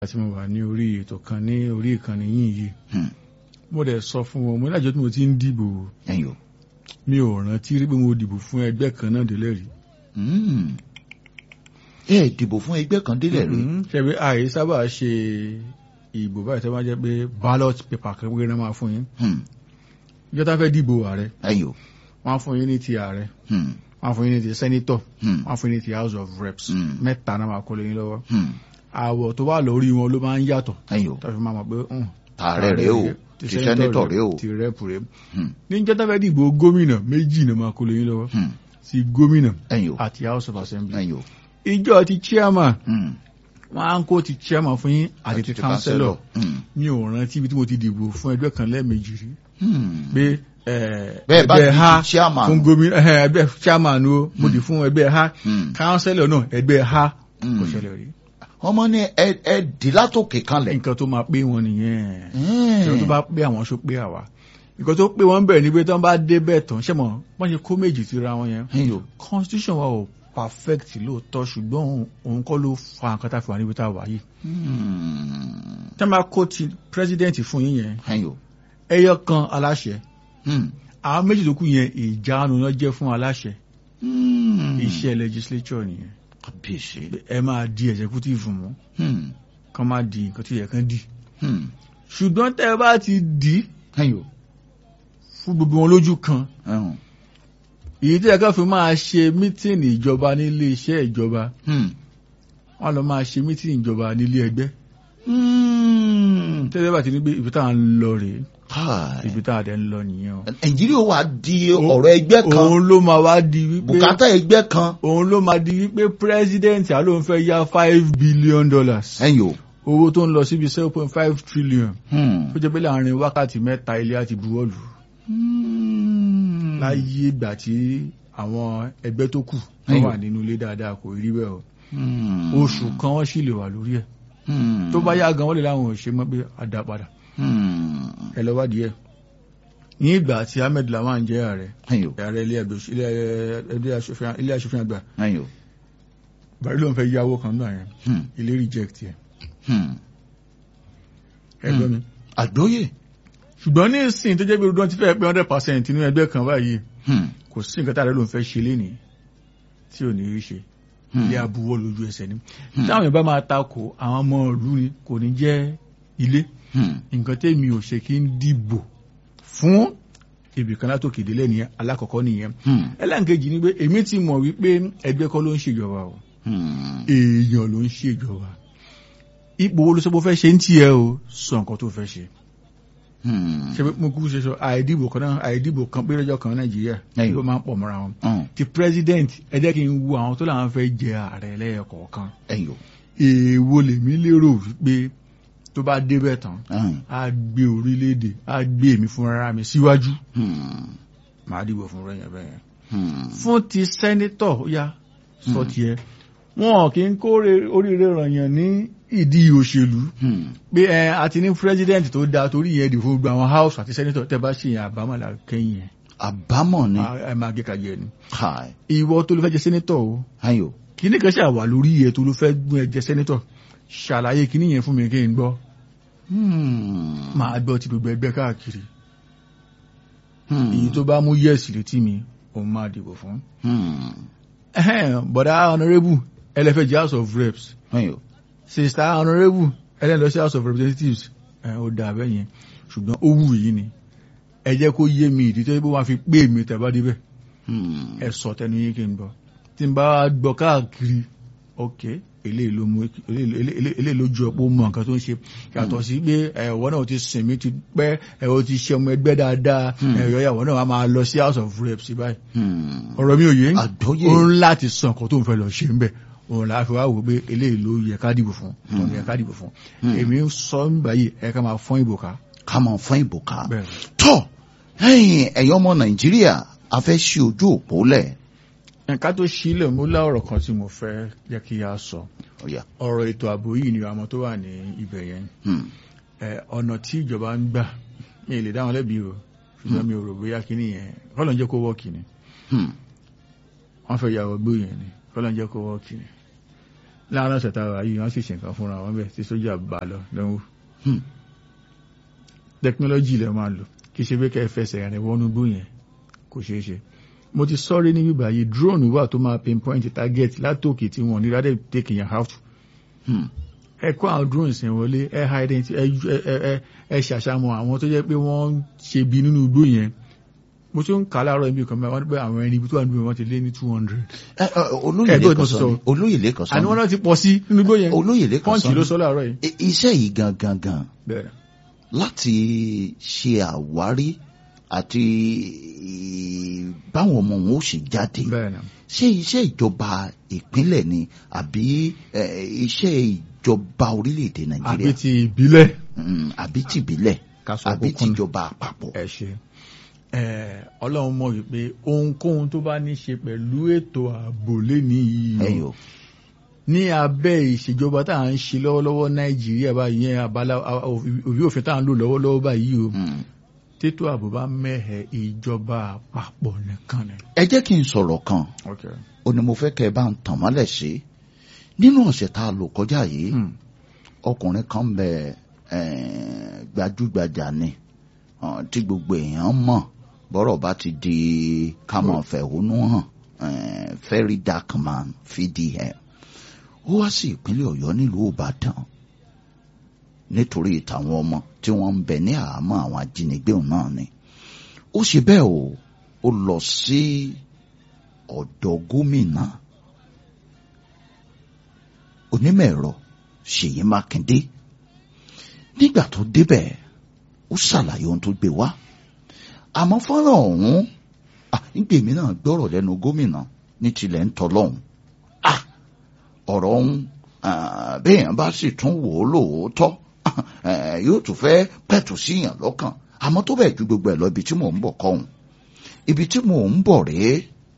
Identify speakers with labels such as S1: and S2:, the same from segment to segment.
S1: tí mo wà ní orí ètò kan ní orí ìkànnì yìí yìí mo dẹ̀ sọ fún wọn mo ní àjọ tí mo ti ń dìbò
S2: ẹ̀yin o.
S1: mi ò rántí rí pé mo dìbò fún ẹgbẹ́ kan náà délẹ̀ rí.
S2: Mm. ẹ dìbò fún ẹgbẹ́ kan délẹ̀ rí.
S1: ṣebí àyè sábà ṣe ìbò báyìí tó máa jẹ́ pé ballot paper kan péré náà máa fún yín
S2: Hmm.
S1: ìjọ tá fẹ́ dìbò ààrẹ
S2: ẹ̀yin o.
S1: wọ́n á fún yín ní ti ààrẹ
S2: Hmm.
S1: wọ́n á fún yín ní ti senator
S2: Hmm.
S1: wọ́n á fún yín ní ti house of reps
S2: Hmm.
S1: mẹ́ta náà máa kó lé yín lọ́wọ́
S2: Hmm.
S1: àwọ̀ tó wà lórí wọn ló máa ń yàtọ̀
S2: ẹ̀yin o.
S1: tó fi máa mọ̀ pé hùn,
S2: tààrẹ rèé o ti sẹ́nẹ́tọ̀ rèé o.
S1: ti rẹ́pù rèé
S2: Hmm.
S1: níjọ́ tá fẹ́ dìbò gómìnà méjì náà máa kó lé yín lọ́wọ́
S2: Hmm.
S1: ti gómìnà
S2: ẹ̀yin o.
S1: àti house of assembly
S2: ẹ̀yin o.
S1: ìjọ ti chairman
S2: Hmm.
S1: wọ́n á ń kó ti chairman fún yín àti ti councillor
S2: Hmm.
S1: mi ò rántí ibi tí mo ti dìbò fún ẹgbẹ́ kan lẹ́ẹ̀mejì rí
S2: Hmm.
S1: pé eh,
S2: bẹ́ẹ̀ bá
S1: ẹgbẹ́
S2: ti
S1: ha
S2: di chairman.
S1: fún gómìnà eh, ẹgbẹ́ chairman o mo dì fún ẹgbẹ́ ha
S2: Hmm.
S1: councillor náà ẹgbẹ́ ha
S2: Hmm.
S1: kò ṣẹlẹ̀ rí
S2: ọmọ ní ẹ ẹ dì látòkè kanlẹ̀.
S1: nǹkan tó máa pé wọn nìyẹn
S2: Hmm.
S1: nǹkan tó bá pé àwọn ṣó pé àwa nǹkan tó pé wọn bẹ̀rẹ̀ ni pé tí wọ́n bá dé bẹ́ẹ̀ tán ṣé mọ̀ wọ́n ṣe kó méjì síra wọn yẹn
S2: ẹ̀yin o.
S1: constitution wa ò perfect lóòótọ́ ṣùgbọ́n òun- òun kọ́ ló fa nǹkan tá a fi wà níbi tá a wà yìí
S2: Hmm.
S1: tí wọ́n bá kó ti president fún yín yẹn
S2: ẹ̀yin o.
S1: ẹyọ kan aláṣẹ
S2: Hmm.
S1: àwọn méjì tó kù yẹn ìjánu náà jẹ́ fún aláṣẹ
S2: Hmm.
S1: iṣẹ́ legislature nìyẹn
S2: kábíyèsí.
S1: ẹ máa di executive mú
S2: Hmm.
S1: kán máa di nǹkan tó yẹ kán di
S2: Hmm.
S1: ṣùgbọ́n tẹ́ ẹ bá ti dì í
S2: ẹ̀yin o.
S1: fún gbogbo wọn lójú kan
S2: ẹ̀hún.
S1: èyí tí ẹ̀ka fi máa ṣe mítìnì ìjọba nílé iṣẹ́ ìjọba
S2: Hmm.
S1: wọ́n lọ máa ṣe mítìnì ìjọba nílé ẹgbẹ́
S2: Hmm.
S1: tẹ́lẹ̀ bá ti ní pé ibi tá à ń lọ rèé
S2: Káì.
S1: ibi tá à dẹ̀ ń lọ nìyẹn o.
S2: nàìjíríà wà di ọ̀rọ̀ ẹgbẹ́ kan
S1: òun ló máa wá di wípé
S2: bùkátà ẹgbẹ́ kan
S1: òun ló máa di wípé president àlóun fẹ́ yá five billion dollars
S2: ẹ̀yin o.
S1: owó tó ń lọ síbi seven point five trillion
S2: Hmm.
S1: ó jẹ́ pé láàrin wákàtí mẹ́ta ilé àti buwọ́lù
S2: Hmm.
S1: láyé ìgbà tí àwọn ẹgbẹ́ tó kù wọ́n
S2: Ayò.
S1: wà nínú ilé dáadáa kò rí bẹ́ẹ̀ o
S2: Hmm.
S1: oṣù kan wọ́n sì lè wà lórí ẹ̀
S2: Hmm.
S1: tó bá yá gan wọ́n lè láwọn ò ṣe mọ́ pé a dá padà
S2: Hmm.
S1: ẹ lọ wádìí ẹ̀ ní ìgbà tí Ahmed Lawan jẹ́ ààrẹ
S2: ẹ̀yin o.
S1: ààrẹ ilé ẹgbẹ́ òṣ- ilé- ilé aṣòfin ilé aṣòfin àgbà
S2: ẹ̀yin o.
S1: bàrí ló ń fẹ́ yáwó kan náà yẹn
S2: Hmm.
S1: ilé reject ẹ̀
S2: Hmm.
S1: ẹgbẹ́ mi
S2: àgbóyè.
S1: ṣùgbọ́n ní ìsìn tó jẹ́ pé ọdún ti fẹ́ pé hundred percent nínú ẹgbẹ́ kan báyìí
S2: Hmm.
S1: kò sí nǹkan tá a rẹ ló ń fẹ́ ṣe lénìí tí ò ní rí ṣe
S2: Hmm.
S1: ilé abuwọ́ lójú ẹsẹ̀ ni táwọn èèyàn bá máa takò àwọn ọmọ ìlú ni kò ní jẹ́ ilé
S2: Hmm.
S1: nǹkan tẹ́mi ò ṣe kí ń dìbò fún ibìkan látòkè délẹ̀ nìyẹn alákọ̀ọ́kọ́ nìyẹn
S2: Hmm.
S1: ẹlẹ́nkejì ni pé èmi ti mọ̀ wípé ẹgbẹ́ kọ́ ló ń ṣèjọba o
S2: Hmm.
S1: èèyàn ló ń ṣèjọba ipò wo ló sọ pé ó fẹ́ ṣe ń tiẹ̀ o sọ nǹkan tó fẹ́ ṣe
S2: Hmm.
S1: ṣe pé mo kú ṣe sọ àìdìbò kan náà àìdìbò kan pé lọ́jọ́ kan nàìjíríà
S2: Ẹ̀yìn.
S1: ló máa ń pọ̀ mọ́ra wọn
S2: Hmm.
S1: ti president ẹ jẹ́ kí n wo àwọn tó làwọn fẹ́ jẹ ààrẹ lẹ́yọkọ̀ọ̀kan
S2: ẹ̀yin o.
S1: èèwo lèmi lérò wípé tó bá débẹ̀ tán
S2: Hmm.
S1: á gbé orílẹ̀-èdè á gbé èmi fúnra mi síwájú
S2: Hmm.
S1: màá dìbò fún rẹ̀ yẹn bẹ́ẹ̀
S2: Hmm.
S1: fún ti sẹ́nítọ̀ ó yá sọ tiẹ̀ wọn kì í kóre oríire rànyàn ní ìdí òṣèlú
S2: Hmm.
S1: pé ẹ àti ní president tó dáa torí yẹn dì fún gbogbo àwọn house àti sẹ́nítọ̀ tẹ́ bá ṣe yẹn àbámọ̀lá kẹ́yìn yẹn
S2: àbámọ̀ ni.
S1: ẹ máa gé kàjẹ́ ni
S2: Káì.
S1: ìwọ tó ló fẹ́ jẹ sẹ́nítọ̀ o
S2: ẹ̀yin o.
S1: kíní kan ṣàwà lórí ẹ̀ tó ló fẹ́ gún ẹ jẹ sẹ́nítọ̀ ṣàlàyé kíní yẹn fún mi kí n gbọ́
S2: Hmm.
S1: máa gbọ́ ti gbogbo ẹgbẹ́ káàkiri
S2: Hmm.
S1: èyí tó bá mú yẹ́sì létí mi òun máa dìbò fún.
S2: Hmm.
S1: Ẹhẹ́n, bọ̀dá honourable ẹlẹ́fẹ́ jẹ́ house of reps
S2: ẹ̀yin o.
S1: sista honourable ẹlẹ́lọ sí house of representatives ẹ̀ ó dà bẹ́ẹ̀ yẹn ṣùgbọ́n ó wù yìí ni ẹ jẹ́ kó yé mi ìdí tó yẹ kó wá fi pé mi tẹ̀bá débẹ̀
S2: Hmm.
S1: ẹ sọ tẹnu yín kí n gbọ́ tí n bá gbọ́ káàkiri ok eléyìí ló mú eléyìí eléyìí- eléyìí ló ju ọ̀pọ̀ mọ nǹkan tó ń ṣe yàtọ̀ sí pé ẹ̀wọ́ náà ti sìn mí ti pẹ́ ẹ̀wọ́ ti ṣe ọmọ ẹgbẹ́ dáadáa ẹ̀yọ́ ìyàwó náà wà máa lọ sí house of reps báyìí
S2: Hmm.
S1: ọ̀rọ̀ mi ò yé
S2: àgbóyè.
S1: ó ń láti sọ nǹkan tó ń fẹ́ lọ ṣe ń bẹ̀ òun là á fi wá wò pé eléyìí ló yẹ ká dìbò fún tọ́nu yẹ ká dìbò fún èmi ń sọ ń báyìí ẹ ká máa fọ́n ìbò ká
S2: ká mọ̀ fún ìbò ká.
S1: bẹ́ẹ̀
S2: tọ́ ẹ̀yin ẹ̀yin ọmọ nàìjíríà a fẹ́ ṣí ojú òpó lẹ̀.
S1: nǹkan tó sílẹ̀ mo lá ọ̀rọ̀ kan tí mo fẹ́ jẹ́ kí a sọ
S2: Ọ̀yà.
S1: ọ̀rọ̀ ètò ààbò yìí ni àwọn tó wà ní ibẹ̀ yẹn
S2: Hmm.
S1: ẹ, ọ̀nà tí ìjọba ń gbà mi ì lè dá wọn lẹ́bi o ṣùgbọ́n mi ò rò bóyá kíní yẹn kọ́lọ̀ ń jẹ́ kó wọ́ọ̀kì ni
S2: Hmm.
S1: wọ́n fẹ́ yàwó gbó yẹn ni kọ́lọ̀ ń jẹ́ kó wọ́ọ̀kì ni láàárín ọ̀sẹ̀ tá a wà yìí wọ́n sì ṣe nǹkan fúnra wọn bẹ́ẹ̀ tí sójà bá lọ lọ́wọ́
S2: Hmm.
S1: tẹkinọ́lọ́jì lẹ máa lò kì í ṣe pé kẹ́ ẹ fẹsẹ̀ rìn wọnú gbó yẹn kò ṣeé ṣe mo ti sọ́rí ní bíbá yìí drone wà tó máa pinpoint target látòkè tí wọ́n ní rádẹ́ take yẹn out
S2: Hmm.
S1: ẹ kó àwọn drones yẹn wọlé ẹ identify ẹ ẹ ẹ ẹ ṣàṣàmọ̀ àwọn tó jẹ́ pé wọ́n ń ṣe bí nínú igbó yẹn mo tún ń kà á láàárọ̀ ibi kan mẹ́wàá wọ́n ní pé àwọn ẹni ibi tó wà nínú wọ́n ti lé ní two hundred
S2: Ẹ, ẹ, olóyè
S1: Ẹgbẹ́
S2: lẹ́kọ̀ọ́
S1: òtún
S2: sọ
S1: sọ.
S2: ni olóyè lẹ́kọ̀ọ́ sọ
S1: àní
S2: ni
S1: wọ́n náà ti pọ̀ sí nínú igbó yẹn
S2: olóyè lẹ́kọ̀ọ́
S1: pọ́ǹchì
S2: sọ
S1: ló
S2: ni
S1: sọ láàárọ̀ yìí
S2: I- iṣẹ́ yìí gangan gan
S1: bẹ́ẹ̀
S2: láti ṣe àwárí àti báwọn ọmọ wọn ó ṣe jáde
S1: bẹ́ẹ̀ náà
S2: ṣé iṣẹ́ ìjọba ìpínlẹ̀ ni àbí ẹ, iṣẹ́ ìjọba orílẹ̀-èdè
S1: àbí
S2: nàìjíríà
S1: ti ìbílẹ̀
S2: Mm, àbí tìbílẹ̀
S1: ká sọ
S2: àbí
S1: àkókò náà.
S2: tìjọba àpapọ̀.
S1: ẹ ṣe ẹ ọlọ́run mọ̀ wípé ohunkóhun tó bá ní ṣe pẹ̀lú ètò ààbò lẹ́ni yìí o,
S2: ẹyọ
S1: ní abẹ́ ìṣèjọba tá à ń ṣe lọ́wọ́lọ́wọ́ nàìjíríà báyìí yẹn abala a- òbí òfin tá à ń lò lọ́wọ́lọ́wọ́ báyìí o
S2: Mm.
S1: tètò ààbò bá mẹ́hẹ̀ ìjọba àpapọ̀ nìkan ni.
S2: ẹ jẹ́ kí n sọ̀rọ̀ kan ó ní mo fẹ́ kẹ́ ẹ bá ń tàn mọ́lẹ̀ sí nínú ọ̀sẹ̀ tá a lò kọjá yìí
S1: Hmm.
S2: ọkùnrin kan bẹ eh, gbajúgbajà ni ah, tí gbogbo èèyàn mọ̀ bọ́rọ̀ bá ti di kámọ̀ fẹ̀hónú hàn eh, very dark man fdm ó wá sí ìpínlẹ̀ ọ̀yọ́ nílùú ìbàdàn nítorí tàwọn ọmọ tí wọ́n ń bẹ ní àhámọ́ àwọn ajínigbé òun náà ni ó ṣe bẹ́ẹ̀ o ó lọ sí ọ̀dọ̀ gómìnà onímọ̀ ẹ̀rọ ṣèyí mákindé nígbà tó débẹ̀ ó ṣàlàyé ohun tó gbé wá àmọ́ fọ́nrán ọ̀hún ah, nígbèmí náà gbọ́rọ̀ lẹ́nu gómìnà ní tilẹ̀ ń tọ́lọ́hún ah, ọ̀rọ̀ ọ̀hún ah, béèyàn bá sì tún wò ó lóòótọ́ eh, yóò tún fẹ́ pẹ̀tù síyàn lọ́kàn àmọ́ tó bẹ̀ ju gbogbo ẹ̀ lọ ibi tí mò ń bọ̀ kọ́hún ibi tí mò ń bọ̀ rèé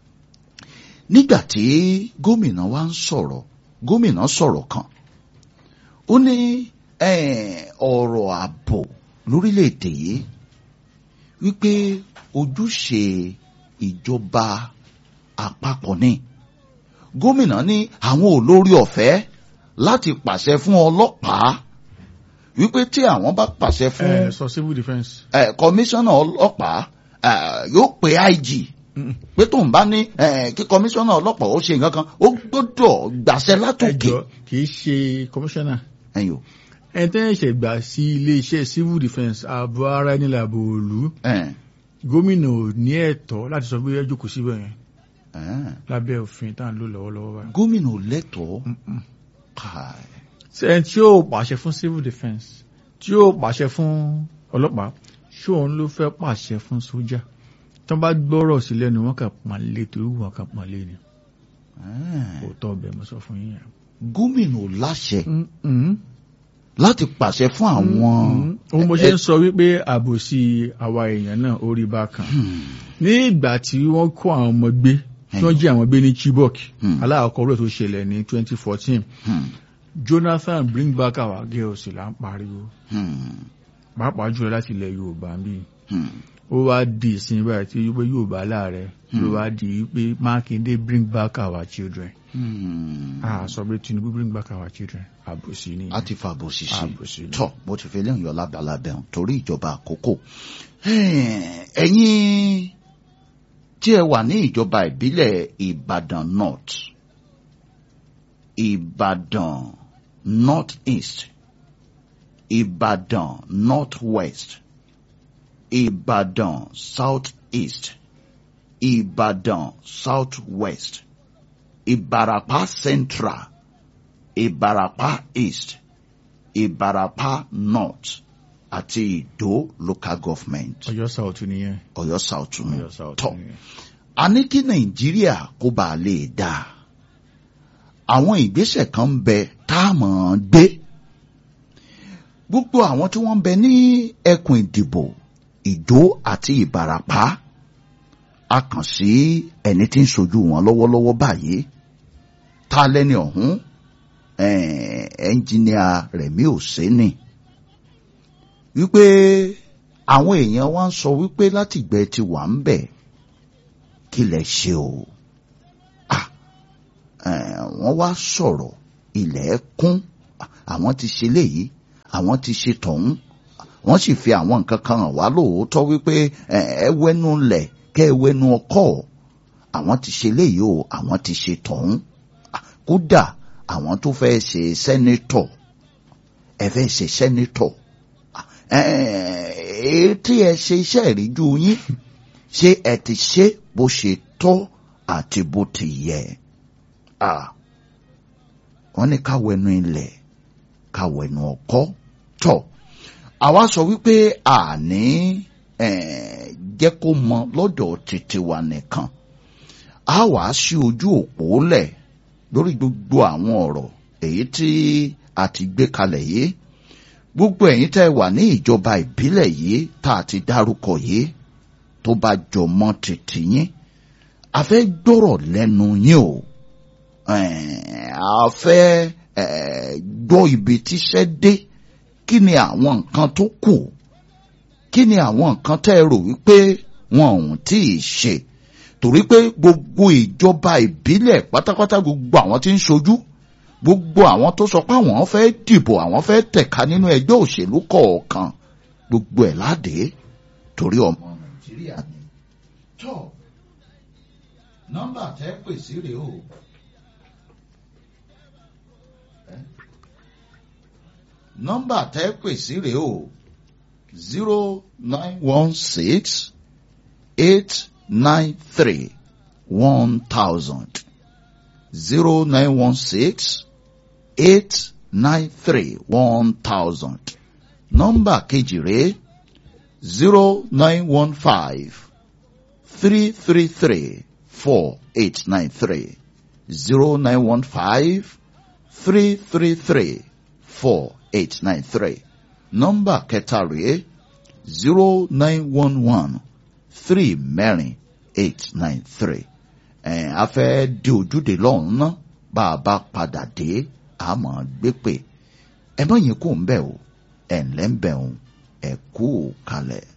S2: nígbà tí gómìnà wa ń sọ̀rọ̀ gómìnà sọ̀rọ̀ kan ó ní eh, ọ̀rọ̀ ààbò lórílẹ̀‐èdè yìí wípé ojúṣe ìjọba àpapọ̀ ni gómìnà ní àwọn olórí ọ̀fẹ́ láti pàṣẹ fún ọlọ́pàá wípé tí àwọn bá pàṣẹ fún
S1: ẹ sọ civil defence.
S2: eh, kọmíṣánná ọlọ́pàá eh, yóò pe IG
S1: Mm.
S2: pé tóun bá ní eh, kí kọmíṣánná ọlọ́pàá ó ṣe nǹkan kan ó gbọ́dọ̀ gbàṣẹ látòkè.
S1: ẹjọ́ kì í ṣe commissioner
S2: ẹ̀yin o
S1: ẹni tẹ́ ẹ̀ ṣẹ̀ gbà sí iléeṣẹ́ civil defence ààbò ara ẹni làbò òlu
S2: Eh,
S1: gómìnà ò ní ẹ̀tọ́ láti sọ pé ẹ jókòó síbẹ̀ yẹn
S2: eh.
S1: lábẹ́ òfin tá à ń lò lọ́wọ́lọ́wọ́ báyìí.
S2: gómìnà ò lẹ́tọ̀ọ́
S1: Mm-mm.
S2: káì.
S1: ẹni tí yóò pàṣẹ fún civil defence tí yóò pàṣẹ fún ọlọ́pàá ṣóun ló fẹ́ pàṣẹ fún sójà tó bá gbọ́rọ̀ sí lẹ́nu wọn kà pọ́nlé torí wọn kà pọ́nlé ni
S2: Eh.
S1: òótọ́ ọbẹ̀ mo sọ fún yín yẹn.
S2: gómìnà ò láṣẹ
S1: Mm-mm.
S2: láti pàṣẹ fún àwọn.
S1: Mm-mm. ohun mo ṣe ń sọ wípé àbòsí àwa èèyàn náà ó rí bákan
S2: Hmm,
S1: ní ìgbà tí wọ́n kó àwọn ọmọ gbé tí wọ́n jí àwọn gbé ní Chibok
S2: Hmm.
S1: aláàkọ́ rẹ̀ tó ṣẹlẹ̀ ní 2014
S2: hmm,
S1: Jonathan bring back our girls là ń pariwo
S2: hmm,
S1: pàápàá jùlọ láti ilẹ̀ Yorùbá ń bí
S2: hmm.
S1: ó wá di ìsìn báyìí tí wípé Yorùbá láàrẹ ló wá di wípé Mákindé bring back our children
S2: Hmm.
S1: a sọ pé Tinubu bring back our children àbòsí ni
S2: a ti fa àbòsí sí
S1: àbòsí ni.
S2: tọ mo ti fi lẹ́yìn yọ lábàlábẹ̀ hàn torí ìjọba àkókò ẹ̀yin tí ẹ wà ní ìjọba ìbílẹ̀ Ìbàdàn North Ìbàdàn North East Ìbàdàn North West Ìbàdàn South East Ìbàdàn South West Ìbàràpá Central Ìbàràpá East Ìbàràpá North àti Ìdó local government
S1: Ọ̀yọ́ South nìyẹn
S2: Ọ̀yọ́ South nù
S1: Ọ̀yọ́ South
S2: tọ
S1: nìyẹn.
S2: a ní kí Nàìjíríà kó bá a lè dá àwọn ìgbésẹ̀ kan ń bẹ tá a mọ̀ ọ́n gbé gbogbo àwọn tí wọ́n ń bẹ ní ẹkùn ìdìbò Ìdó àti Ìbàràpá a kàn sí ẹni tí ń sojú wọn lọ́wọ́lọ́wọ́ báyìí tá a lẹ́ni ọ̀hún eh, ẹnjìníà Rẹ̀mí Òsénì wípé àwọn èèyàn wa ń sọ wípé látìgbẹ́ ti wà ń bẹ̀ kí lẹ ṣe o Ah, eh, wọ́n wá sọ̀rọ̀ ilẹ̀ kún àwọn ti ṣe léyìí àwọn ti ṣe tọ̀hún wọ́n sì fi àwọn nǹkan kan hàn wá lóòótọ́ wípé ẹ wẹ́nu lẹ̀ kẹ́ ẹ wẹ́nu ọkọ̀ àwọn ti ṣe léyìí o àwọn ti ṣe tọ̀hún kódà àwọn tó fẹ́ ṣe sẹ́nitọ̀ ẹ fẹ́ ṣe sẹ́nitọ̀ èyí tí ẹ ṣe iṣẹ́ ìríjú yín ṣé ẹ ti ṣe bó ṣe tọ́ àti bó ti yẹ wọ́n ní ká wẹnu ilẹ̀ ká wẹnu ọkọ́ tọ̀ àwa sọ wípé àní jẹ́ kó mọ lọ́dọ̀ títí wa nìkan a wàá sí ojú òpó lẹ̀ lórí gbogbo àwọn ọ̀rọ̀ èyí tí a ti gbé kalẹ̀ yìí gbogbo ẹ̀yin tẹ́ wà ní ìjọba ìbílẹ̀ yìí tá a ti dárúkọ yìí tó bá jọ mọ́ títí yín a fẹ́ gbọ́rọ̀ lẹ́nu yín o a fẹ́ gbọ́ ibi tíṣẹ́ dé kí ni àwọn nǹkan tó kù kí ni àwọn nǹkan tẹ́ ẹ rò wípé wọn ò tí ì ṣe torí pé gbogbo ìjọba ìbílẹ̀ pátápátá gbogbo àwọn tí ń ṣojú gbogbo àwọn tó sọ pé àwọn fẹ́ dìbò àwọn fẹ́ tẹ̀ka nínú ẹgbẹ́ òṣèlú kọ̀ọ̀kan gbogbo ẹ̀ láde torí ọmọ nàìjíríà ni. tó nọ́mbà tẹ́ pè sí rèé o. nọ́mbà tẹ́ pè sí rèé o zero nine one six eight nine three one thousand zero nine one six eight nine three one thousand nọ́mbà kejì rèé zero nine one five three three three four eight nine three zero nine one five three three three four eight nine three nọ́mbà kẹta rèé zero nine one one three mẹ́rin eight nine three ẹ̀ a fẹ́ di ojúde lọ́hùn ná bá a bá padà dé a máa gbé pè ẹ mọ̀ yín kò ń bẹ̀ o ẹ̀ ńlẹ́ ń bẹ̀ o ẹ̀ kú kalẹ̀.